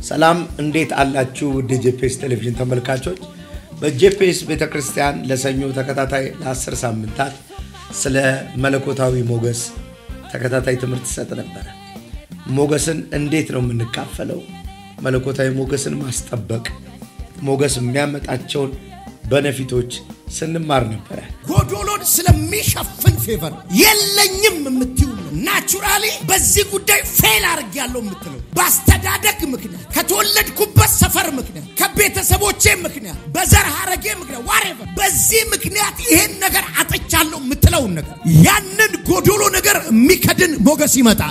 ሰላም እንዴት አላችሁ? ውድ ጄፒኤስ ቴሌቪዥን ተመልካቾች፣ በጄፒኤስ ቤተ ክርስቲያን ለሰኞ ተከታታይ ለአስር ሳምንታት ስለ መለኮታዊ ሞገስ ተከታታይ ትምህርት ይሰጥ ነበረ። ሞገስን እንዴት ነው የምንካፈለው? መለኮታዊ ሞገስን ማስጠበቅ፣ ሞገስ የሚያመጣቸውን በነፊቶች ስንማር ነበረ። ጎዶሎን ስለሚሸፍን ፌቨር የለኝም የምትዩ ናቹራሊ በዚህ ጉዳይ ፌል አድርጌያለሁ የምትለው በአስተዳደግ ምክንያት ከተወለድኩበት ሰፈር ምክንያት ከቤተሰቦቼ ምክንያት በዘር ሀረጌ ምክንያት ዋሬቨር በዚህ ምክንያት ይሄን ነገር አጥቻለሁ የምትለውን ነገር ያንን ጎዶሎ ነገር የሚከድን ሞገስ ይመጣል።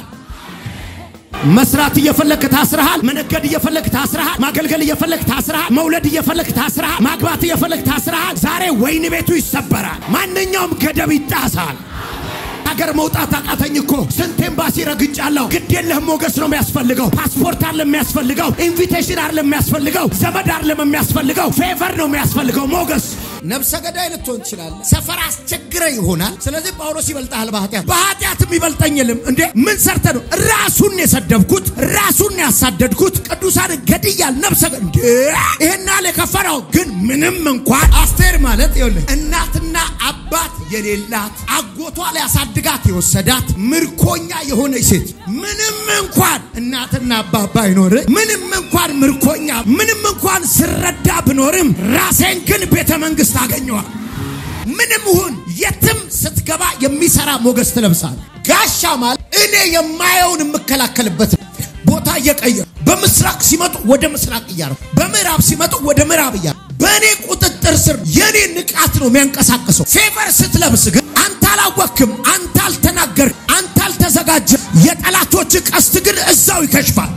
መስራት እየፈለክ ታስረሃል። መነገድ እየፈለክ ታስረሃል። ማገልገል እየፈለክ ታስረሃል። መውለድ እየፈለክ ታስረሃል። ማግባት እየፈለክ ታስረሃል። ዛሬ ወይን ቤቱ ይሰበራል። ማንኛውም ገደብ ይጣሳል። ሀገር መውጣት አቃተኝ እኮ ስንት ኤምባሲ ረግጫለሁ። ግድ የለህም ሞገስ ነው የሚያስፈልገው። ፓስፖርት አለ የሚያስፈልገው። ኢንቪቴሽን አለ የሚያስፈልገው። ዘመድ አለም የሚያስፈልገው። ፌቨር ነው የሚያስፈልገው ሞገስ ነብሰ ገዳይ ልትሆን ትችላለህ። ሰፈር አስቸግረ ይሆናል። ስለዚህ ጳውሎስ ይበልጣል በኃጢአት በኃጢአትም ይበልጠኝልም። እንዴ ምን ሰርተ ነው? ራሱን የሰደብኩት ራሱን ያሳደድኩት ቅዱሳን ገድያል። ነብሰ እንዴ ይሄን ያህል የከፈራው ግን ምንም እንኳን አስቴር ማለት ይኸውልህ እናትና አባት የሌላት አጎቷ ሊያሳድጋት የወሰዳት ምርኮኛ የሆነች ሴት ምንም እንኳን እናትና አባት ባይኖር ምንም እንኳን ምርኮኛ ምንም እንኳን ስረዳ ብኖርም ራሴን ግን ቤተ መንግስት አገኘዋል። ምንም ይሁን የትም ስትገባ የሚሰራ ሞገስ ትለብሳል። ጋሻ ማለት እኔ የማየውን የምከላከልበት ቦታ እየቀየሩ በምስራቅ ሲመጡ ወደ ምስራቅ እያረኩ በምዕራብ ሲመጡ ወደ ምዕራብ እያረኩ በእኔ ቁጥጥር ስር የኔ ንቃት ነው የሚያንቀሳቅሰው። ፌቨር ስትለብስ ግን አንተ አላወክም፣ አንተ አልተናገር፣ አንተ አልተዘጋጀ። የጠላቶች ቀስት ግን እዛው ይከሽፋል።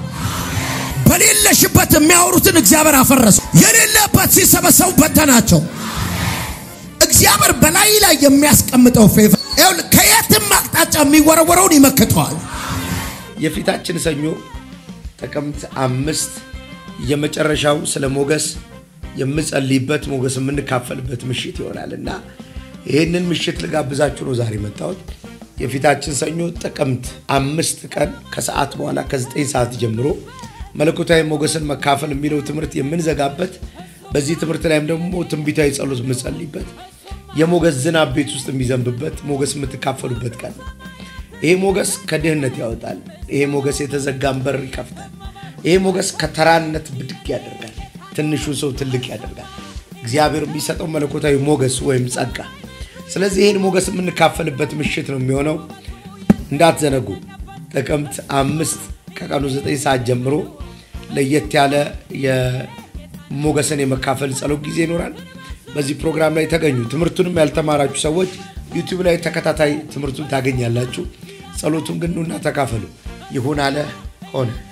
በሌለሽበት የሚያወሩትን እግዚአብሔር አፈረሰው። የሌለበት ሲሰበሰቡ በተናቸው። እግዚአብሔር በላይ ላይ የሚያስቀምጠው ፌቨር ከየትም አቅጣጫ የሚወረወረውን ይመክተዋል። የፊታችን ሰኞ ጥቅምት አምስት የመጨረሻው ስለ ሞገስ የምጸልይበት ሞገስ የምንካፈልበት ምሽት ይሆናል እና ይህንን ምሽት ልጋብዛችሁ ነው ዛሬ መጣሁት። የፊታችን ሰኞ ጥቅምት አምስት ቀን ከሰዓት በኋላ ከዘጠኝ ሰዓት ጀምሮ መለኮታዊ ሞገስን መካፈል የሚለው ትምህርት የምንዘጋበት በዚህ ትምህርት ላይም ደግሞ ትንቢታዊ ጸሎት የምጸልይበት የሞገስ ዝናብ ቤት ውስጥ የሚዘንብበት ሞገስ የምትካፈሉበት ቀን ነው። ይሄ ሞገስ ከድህነት ያወጣል። ይሄ ሞገስ የተዘጋን በር ይከፍታል። ይሄ ሞገስ ከተራነት ብድግ ያደርጋል። ትንሹ ሰው ትልቅ ያደርጋል። እግዚአብሔር የሚሰጠው መለኮታዊ ሞገስ ወይም ጸጋ። ስለዚህ ይህን ሞገስ የምንካፈልበት ምሽት ነው የሚሆነው። እንዳትዘነጉ። ጥቅምት አምስት ከቀኑ ዘጠኝ ሰዓት ጀምሮ ለየት ያለ የሞገስን የመካፈል ጸሎት ጊዜ ይኖራል። በዚህ ፕሮግራም ላይ ተገኙ። ትምህርቱንም ያልተማራችሁ ሰዎች ዩቲዩብ ላይ ተከታታይ ትምህርቱን ታገኛላችሁ። ጸሎቱን ግን ኑና ተካፈሉ። ይሁን አለ ሆነ።